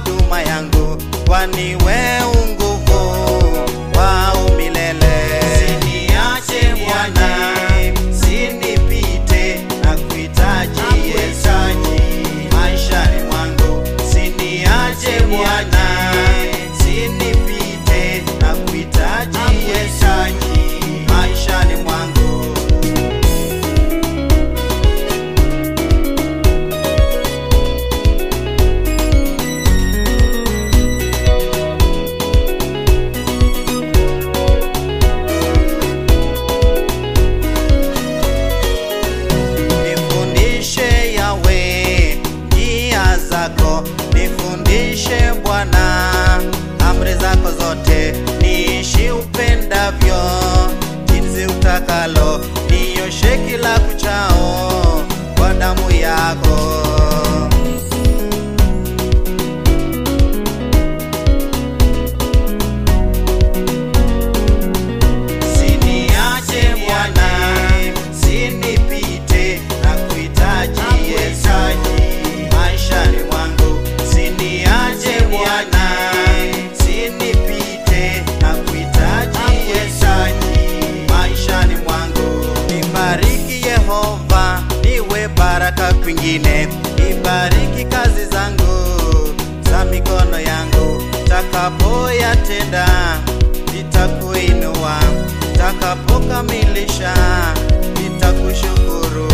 huduma yangu, kwani we unguvu wa umilele. Siniache Bwana, sinipite na kuhitaji Yesu maishani mwangu. Siniache Bwana, sinipite na kuhitaji Yesu maishani mwangu. Nifundishe Yawe njia zako, nifundishe Bwana amri zako zote, niishi upendavyo jinsi utakalo, nioshe kila kuchao kwa damu yako. Siniache Bwana, sinipite na kuhitaji Yesu maishani mwangu. Siniache Bwana, sinipite na kuhitaji Yesu maishani mwangu. Nibariki Yehova, niwe baraka kwingine. Nibariki kazi zangu za mikono yangu, takapoyatenda nitakuinua, takapokamilisha nitakushukuru.